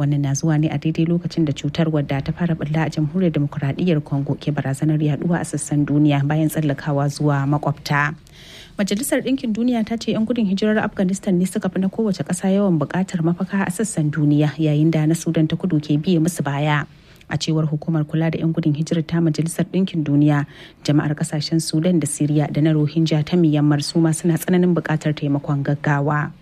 wannan na zuwa ne a daidai lokacin da cutar wadda ta fara bulla a jamhuriyar demokuraɗiyyar congo ke barazanar yaduwa a sassan duniya bayan tsallakawa zuwa makwabta majalisar ɗinkin duniya ta ce 'yan gudun hijirar afghanistan ne suka fi na kowace ƙasa yawan buƙatar mafaka a sassan duniya yayin da na sudan ta kudu ke biye musu baya a cewar hukumar kula da 'yan gudun hijirar ta majalisar ɗinkin duniya jama'ar kasashen sudan da siriya da na rohingya ta myanmar su ma suna tsananin buƙatar taimakon gaggawa.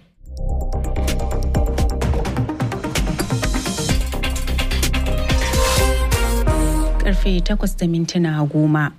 karfe 8 da mintuna goma.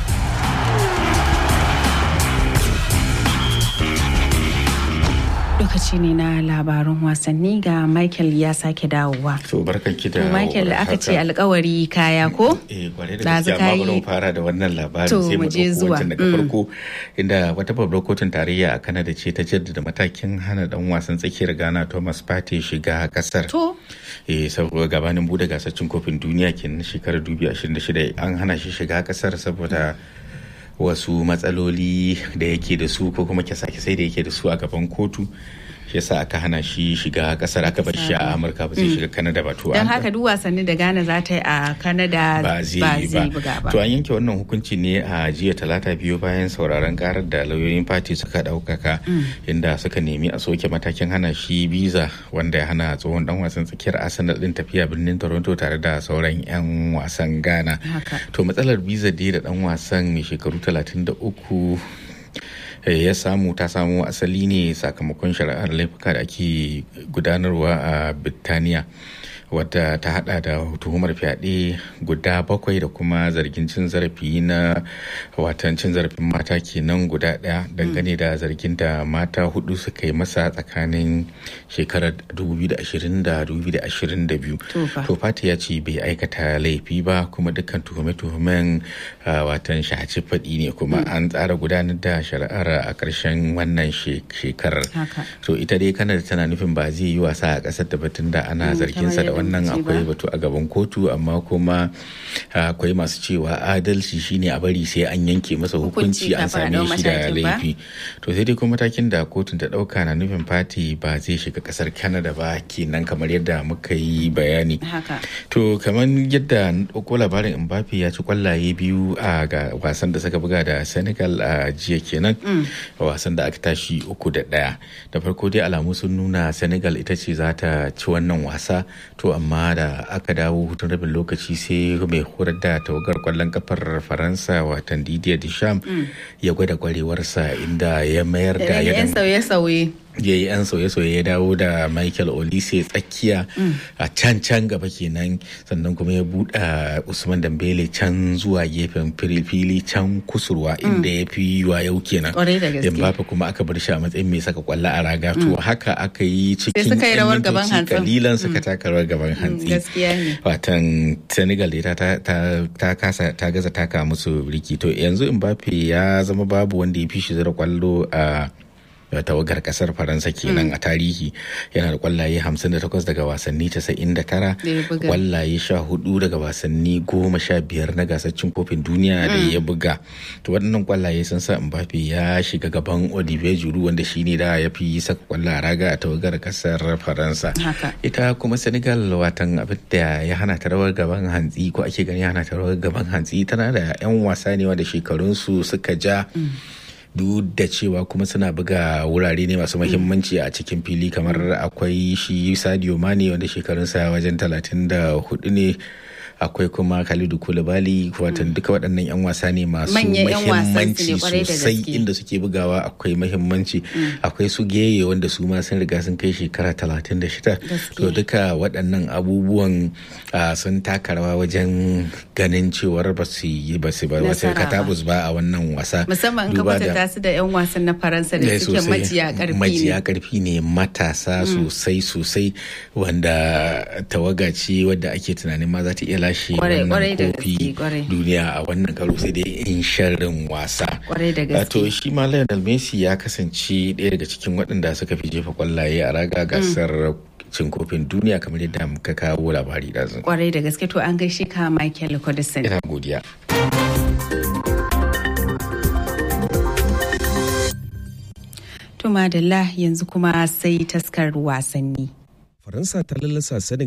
lokaci ne na labarin wasanni ga michael ya sake dawowa to barkan ki da michael aka ce alkawari kaya ko eh kwarai da gaske amma bari mu fara da wannan labarin To, sai mu mu je dauko zuwa. wancan daga farko inda wata babbar kotun tarayya a Canada ce ta jaddada matakin hana dan wasan tsakiyar Ghana Thomas Partey shiga kasar to eh saboda gabanin bude gasar cin kofin duniya kenan shekarar 2026 an hana shi shiga kasar saboda wasu matsaloli da yake da su ko kuma kyasa-kyasai da yake da su a gaban kotu shi yasa aka hana shi shiga kasar aka bar shi a amurka ba zai shiga kanada ba to don an- haka duk wasanni da ghana za ta yi a canada ba zai yi buga ba ba to an yanke wannan hukunci ne a jiya talata biyu bayan sauraron karar da lauyoyin fati suka daukaka inda suka nemi a soke matakin hana shi biza wanda ya hana tsohon dan wasan tsakiyar arsenal din tafiya birnin toronto tare da sauran 'yan wasan ghana haka to matsalar biza dai da dan wasan mai shekaru 33 eh, ya samu ta samo asali ne sakamakon shari'ar laifuka da ake gudanarwa a birtaniya wadda ta hada da tuhumar fyaɗe guda bakwai da kuma zargin cin zarafi na watan cin zarafin mata kenan guda ɗaya dangane da zargin da mata hudu suka yi masa tsakanin shekarar 2020 da 2022 To fa. to fati ya ce bai aikata laifi ba kuma dukkan tuhume-tuhumen ah, watan shaci faɗi ne kuma an tsara gudanar da shari'ar a ƙarshen wannan she- shekarar haka to ita dai kanada tana nufin ba zai yi wasa a ƙasar da batun da ana Mm, zarginsa da kamar yadda wannan muke akwai ba. batu a gaban kotu amma kuma ah, akwai masu cewa adalci shine a bari sai an yanke masa Hukunci hukunci an kafin a same ɗau shi da matakin ba? laifi to sai dai kuma matakin da kotun ta ɗauka na nufin fati ba zai shiga ƙasar kanada ba kenan kamar yadda muka yi bayani haka To kamar yadda na ɗauko labarin Mbappe ya ci kwallaye biyu a ga wasan da suka buga da Senegal a jiya kenan wasan da aka tashi uku da ɗaya. Da farko dai alamu sun nuna Senegal ita ce za ta ci wannan wasa to amma da aka dawo hutun rabin lokaci sai mai horar da tawagar kwallon kafar Faransa watan Didier Deschamps ya gwada kwarewarsa inda ya mayar da ya yan dan- sauye-sauye ya yi 'yan sauye-sauye ya dawo da michael olise tsakiya a can can gaba kenan sannan kuma ya buɗe usman dambele can zuwa gefen fili- fili can kusurwa inda ya fi yiwa yau kenan Kwarai da gaske. Mbappe kuma aka bar shi a matsayin mai saka kwallo a raga to haka aka yi cikin suka yi yan rawar gaban mintoci hantsin. kalilan suka taka rawar gaban hantsi gaskiya ne watan senegal dai ta, ta, ta, ta kasa ta gaza taka musu riki to yanzu mbappe ya zama babu wanda ya fi shi zira kwallo a a tawagar kasar faransa kenan a tarihi yana da kwallaye 58 daga wasanni 99 Da ya buga. kwallaye 14 daga wasanni 15 na gasar cin kofin duniya da ya buga to waɗannan kwallaye sun sa mbappe ya shiga gaban olivier giroud wanda shine da ya fi saka kwallo a raga a tawagar kasar faransa haka ita kuma senegal watan abin da ya hana ta rawar gaban hantsi ko ake gani ya hana ta rawar gaban hantsi tana da 'yan wasa ne wanda shekarunsu suka ja duk da cewa kuma suna buga wurare ne masu mahimmanci a cikin fili kamar akwai shi sadio mane wanda shekarunsa wajen 34 ne akwai kuma Khalidu Koulibaly watan duka waɗannan 'yan wasa ne masu Manyan 'yan wasan su ne mahimmanci kwarai da sosai gaske. inda suke bugawa akwai mahimmanci akwai su geye wanda su ma sun riga sun kai shekara 36 to duka waɗannan abubuwan ah, sun taka rawa wajen ganin cewar ba su yi ba su ba wasu Nasara ba. katabus ba a wannan wasa musamman in ka Duba da- kwatanta su da 'yan wasan na faransa da Eh, suke sosai. majiya karfi majiya ne karfi ne matasa sosai sosai wanda tawaga ce wadda ake tunanin ma za ta iya lashe Kwarai, kwarai da wannan gaske, kofi kwarai. duniya a wannan karo sai dai in sharrin wasa kwarai da Wato gaske shi ma Lionel Messi ya kasance ɗaya daga cikin waɗanda suka fi jefa kwallaye a raga gasar cin kofin duniya kamar yadda muka kawo labari da kwarai da gaske to an gaishe ka michael codison Ina godiya. to madalla yanzu kuma sai taskar wasanni Faransa ta lallasa Senegal